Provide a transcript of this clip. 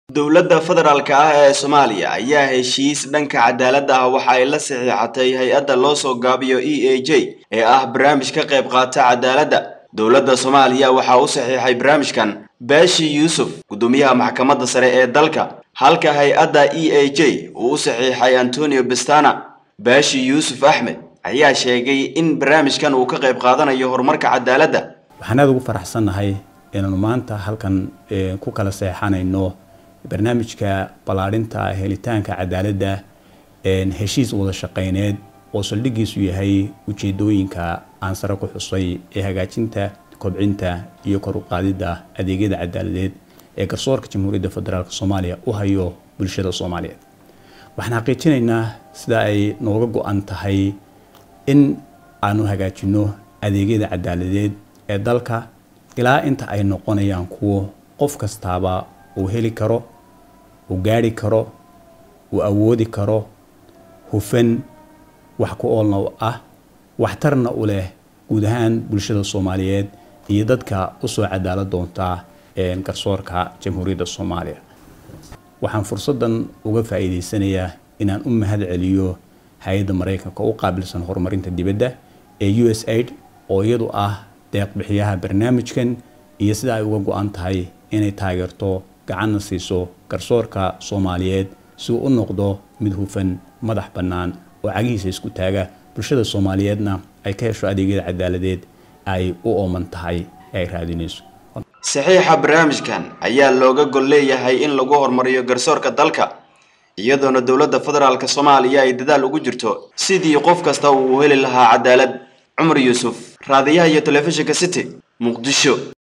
Dowladda federaalka ah ee Soomaaliya ayaa heshiis dhanka cadaaladda ah waxa ay la saxiixatay hay-adda loo soo gaabiyo EAJ ee ah barnaamij ka qayb qaata cadaaladda. Dowladda Soomaaliya waxaa u saxiixay barnaamijkan Baashi Yuusuf, guddoomiyaha maxkamadda sare ee dalka, halka hay-adda EAJ uu u saxiixay Antonio Pestana. Baashi Yuusuf Axmed ayaa sheegay in barnaamijkan uu ka qayb qaadanayo horumarka cadaaladda. waxaan aada ugu faraxsannahay inaanu maanta halkan eh, ku kala seexanayno barnaamijka ballaadhinta helitaanka cadaaladda een, heshiis wada shaqayneed oo saldhigiisu yahay ujeedooyinka aan sare ku xusay ee hagaajinta kobcinta iyo kor u qaadidda adeegyada cadaaladeed ee garsoorka jamhuuriyadda federaalk soomaaliya u hayo bulshada soomaaliyeed waxaan xaqiijinaynaa sida ay nooga go-an tahay in aanu hagaajino adeegyada cadaaladeed ee dalka ilaa inta ay noqonayaan kuwo qof kastaaba uu heli karo uu gaari karo uu awoodi karo hufan wax ku oolna u ah waxtarna u leh guud ahaan bulshada soomaaliyeed iyo dadka usoo cadaalad doonta een, garsoorka jamhuuriyadda soomaaliya waxaan fursaddan uga faa'iidaysanayaa inaan u mahad celiyo hay-adda maraykanka u qaabilsan horumarinta dibadda ee u s aid oo iyadu ah deeq bixiyaha barnaamijkan iyo sida ay uga go-an tahay inay taageerto gacanna siiso garsoorka soomaaliyeed si uu u noqdo mid hufan madax bannaan oo cagihiisa isku taaga bulshada soomaaliyeedna ay ka hesho adeegyada cadaaladeed ay u ooman tahay ee ay raadinayso Saxiixa barnaamijkan ayaa looga gol leeyahay in lagu horumariyo garsoorka dalka iyadoona dowladda federaalka Soomaaliya ay dadaal ugu jirto sidii qof kasta uu u heli lahaa cadaalad. Cumar Yuusuf, raadiyaha iyo telefishinka City, Muqdisho.